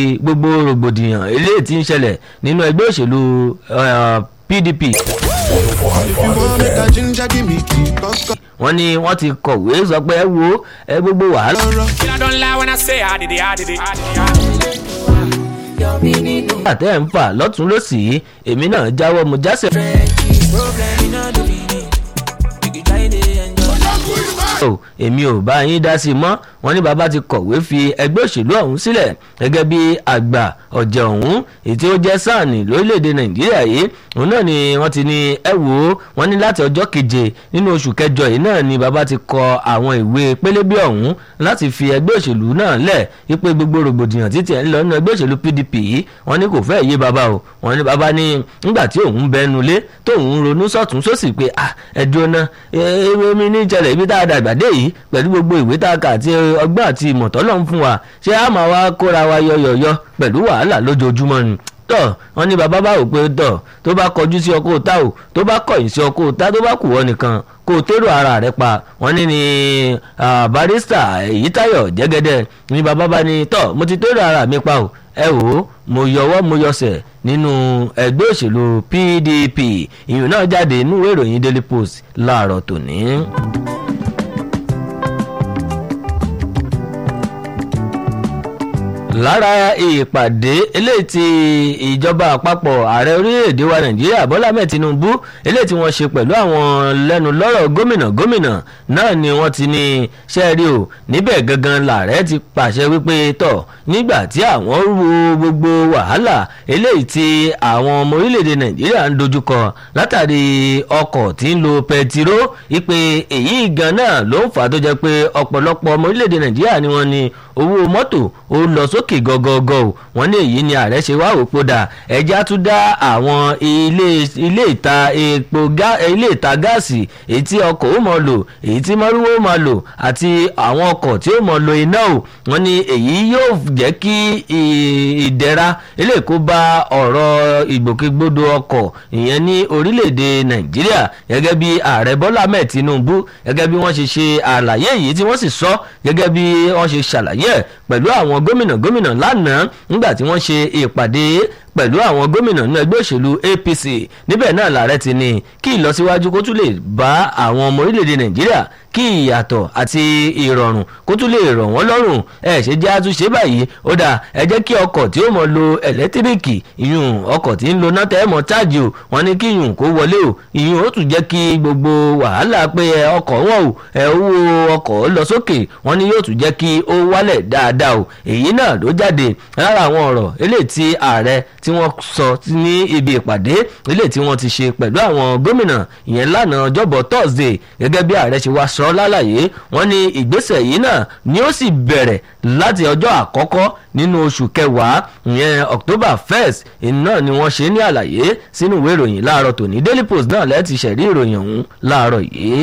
gbogbo rògbòdìyàn eléyìí tí ń ṣẹlẹ̀ nínú ẹgbẹ́ òṣèlú eh, PDP If you want make a ginger, give me key, cause wọ́n ní wọ́n ti kọ̀wé sọ pé ẹ wo ẹ gbogbo wàhálà. I don't lie when I say I did it, I did it. I did it. nígbà tẹ́ ẹ̀ ń fà lọ́tún lọ́sì èmi náà jáwọ́ mo jásẹ̀. o èmi ò bá yín dá sí i mọ́ wọ́n ní bàbá ti kọ̀wé fi ẹgbẹ́ òṣèlú ọ̀hún sílẹ̀ gẹ́gẹ́ bí àgbà ọ̀jẹ̀ ọ̀hún èyí tí ó jẹ́ sáàni lórílẹ̀‐èdè nàìjíríà yìí òun náà ni wọ́n ti ní ẹ wò ó wọ́n ní láti ọjọ́ keje nínú oṣù kẹjọ yìí náà ni bàbá ti kọ àwọn ìwé pélébé ọ̀hún láti fi ẹgbẹ́ òṣèlú náà lẹ̀ wípé gbogbo rògbòdìyàn títí ẹ̀ ń lọ nínú ẹgbẹ́ òṣèlú pdp yìí wọ́n ní kò fẹ́ yé bàbá o wọ́n ní bàbá ní nígbà tí òun bẹnu lé tóun ronú sọ̀tún sósì pé ah ẹ̀dùn ọ̀nà èmi ní ìjẹlẹ̀ ibi tá a dàgbà dé yìí pẹ̀lú gbogbo ìwé tá a kà àti ọgbọ́n àti ìmọ̀tọ́ lọ́n fún wa ṣé a máa wá kóra wa yọyọyọ pẹ̀lú wàhálà lójoojúmọ́ ni tọ wọn ní bàbá bá wò pé tọ tó bá kọjú sí ọkọ òta o tó bá kọ̀yìn sí ọkọ òta tó bá kù wọ nìkan kó o tèrò ara rẹ pa wọn ní ní ah, barista Èyítáyọ̀ Jẹ́gẹ́dẹ́ ní bàbá bá ní tọ mo ti tèrò ara mi pa o ẹ wò ó mo yọwọ́ mo yọsẹ̀ nínú ẹgbẹ́ òṣèlú PDP ìyún náà jáde nínú ìwé ìròyìn Daily Post láàárọ̀ tòní. lára ìpàdé eléyìí tí ìjọba àpapọ̀ ààrẹ orílẹ̀-èdè wa nàìjíríà bọ́lá mẹ́ẹ̀ tinubu eléyìí tí wọ́n ṣe pẹ̀lú àwọn lẹ́nu lọ́rọ̀ gómìnà gómìnà náà ni wọ́n ti ní sẹ́ẹ̀rí o níbẹ̀ gangan làárẹ̀ ti pàṣẹ wípé tọ̀ nígbà tí àwọn ru gbogbo wàhálà eléyìí tí àwọn ọmọ orílẹ̀-èdè nàìjíríà ń dojúkọ látàrí ọkọ̀ tí ń lo pẹtiró ipe èyí gan náà ló ń fà á tó jẹ́ pé ọ̀pọ̀lọpọ̀ ọmọ orílẹ̀-èdè nàìjíríà ni wọ́n ní owó mọ́tò ó lọ sókè gọ́gọ́gọ́ o wọ́n ní èyí ni ààrẹ ṣe wá òpó dà ẹja tún dá àwọn ilé ilé ìta epo gá ilé ìta gáàsì èyí tí ọkọ̀ ó mọ̀ lò èyí tí mọ́rúwó ó mọ̀ lò àti àwọn ọkọ̀ tí ó mọ̀ lo iná o wọ́n ní èyí yóò jẹ́ kí ìdẹ̀ra eléyìí kó bá ọ̀rọ̀ ìgbòkègbodò ọkọ̀ ìyẹn ní orílẹ̀-èdè nàìjíríà gẹ́gẹ́ bí ààrẹ bọ́lá mẹ́ẹ̀ tinubu gẹ́gẹ́ bí wọ́n ṣe ṣe àlàyé yìí tí wọ́n sì sọ gẹ́gẹ́ bí wọ́n ṣe ṣàlàyé ẹ̀ pẹ̀lú àwọn gómìnà gómìnà lánàá nígbà tí wọ́n ṣe ìpàdé pẹ̀lú àwọn gómìnà nínú ẹgbẹ́ òṣèlú APC níbẹ̀ náà làárẹ̀ ti ní kí ìlọsíwájú kó tún lè bá àwọn ọmọ orílẹ̀-èdè Nàìjíríà kí ìyàtọ̀ àti ìrọ̀rùn kó tún lè rọ̀ wọ́n lọ́rùn ẹ ṣe jẹ́ àtúnṣe báyìí ó dà ẹ jẹ́ kí ọkọ̀ tí ó mọ̀ lo ẹ̀lẹ́tíríkì ìyún ọkọ̀ tí ń lo náà tẹ́ mọ̀ chájì o wọ́n ní kí ìyún kó wọlé o ìyún ó tún jẹ́ kí gbogbo wàhálà pé ọkọ̀ wọn o ẹ owó ọkọ̀ lọ sókè wọ́n ní yóò tún jẹ́ kí ó wálẹ̀ dáadáa o èyí náà ló jáde lára àwọn ọ̀rọ̀ eléyìí tí ààrẹ tí wọ́n sọ ní ibi ìpàdé eléyìí tí wọ́n ti ṣe pẹ̀lú àwọn gómìnà ìyẹn lánàá ọjọ́bọ̀ Thursday gẹ́gẹ́ bí ààrẹ ṣe wá sọ lálàyé wọ́n ní ìgbésẹ̀ yìí náà ni ó sì bẹ̀rẹ̀ láti ọjọ́ àkọ́kọ́ nínú oṣù kẹwàá ìyẹn October first iná ni wọ́n ṣe ní àlàyé sínú ìwé ìròyìn láàárọ̀ tòní Daily Post náà lẹ́ẹ̀tì ṣẹ̀rí ìròyìn ọ̀hún láàárọ̀ yìí.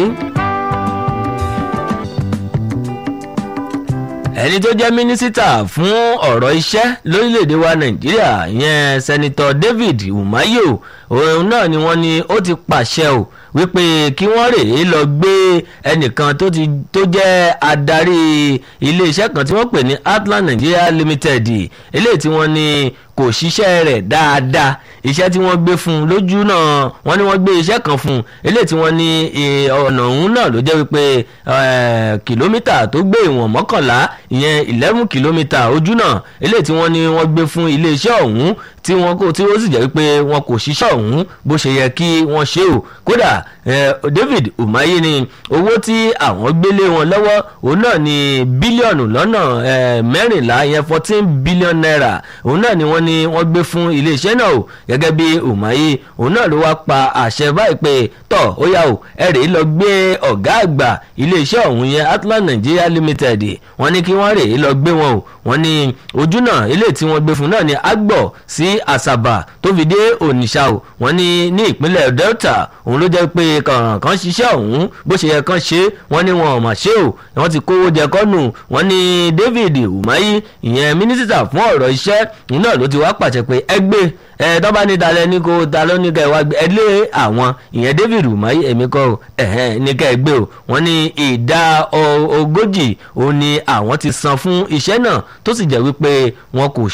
ẹni tó jẹ́ mínísítà fún ọ̀rọ̀ iṣẹ́ lórílẹ̀‐èdè wa nàìjíríà ìyẹn sẹ́nitọ́ david umayo òun náà ni wọ́n ní ó ti pàṣẹ o wípé kí wọ́n rèé lọ gbé ẹnìkan tó ti tó jẹ́ adarí iléeṣẹ́ kan tí wọ́n pè ní atlant nigeria limited eléyìí tí wọ́n ní kò ṣiṣẹ́ rẹ̀ dáadáa iṣẹ́ tí wọ́n gbé fún un lójú náà wọ́n ní wọ́n gbé iṣẹ́ kan fún un eléyìí tí wọ́n ní ọ̀nà òun náà ló jẹ́ wípé kìlómítà tó gbé ìwọ̀n mọ́kànlá ìyẹn eleven kìlómítà ojú náà eléyìí tí wọ́n ní wọ́n gbé fún iléeṣẹ́ ọ̀hún tí wọ́n kó tí ó sì jẹ́ wípé wọn kò ṣiṣẹ́ ọ̀hún bó ṣe yẹ kí wọ́n ṣe o kódà David Umahi ni owó tí àwọn gbélé wọn lọ́wọ́ òun náà ni bílíọ̀nù lọ́nà mẹ́rìnlá ìyẹn fourteen billion naira òun náà ni wọ́n ní wọ́n gbé fún iléeṣẹ́ náà o gẹ́gẹ́ bí Umahi òun náà ló wá pa àṣẹ báyìí pé tọ̀ ó yá o ẹ rèé lọ gbé ọ̀gá àgbà iléeṣẹ́ ọ̀hún yẹn Atlant Nigeria Limited wọ́n ní kí wọ́n rèé lọ gbé wọn o wọ́n ní ojú náà ilé tí wọ́n gbé fún náà ni agbọ̀ sí Asaba tó fi dé Onitsha o wọ́n ní ní ìpínlẹ̀ Delta òun ló jẹ́ pé kàn ṣiṣẹ́ ọ̀hún bó ṣe yẹ kàn ṣe wọ́n ní wọn ò mà ṣe o wọ́n ti kówó jẹ kọ́nù wọ́n ní David Umahi ìyẹn mínísítà fún ọ̀rọ̀ iṣẹ́ òun náà ló ti wá pàṣẹ pé ẹgbẹ́ ẹ tọ́ba ní talẹ̀ ní kó ta ló ní ká ẹ wá gbé ẹ lé àwọn ìyẹn David Umahi èmi kọ́ ọ ẹ̀hẹ́n ní ká ẹ gbé o wọ́n ní ìdá ogójì òun ni àwọn ti san fún iṣẹ́ náà tó sì jẹ́ wípé wọn kò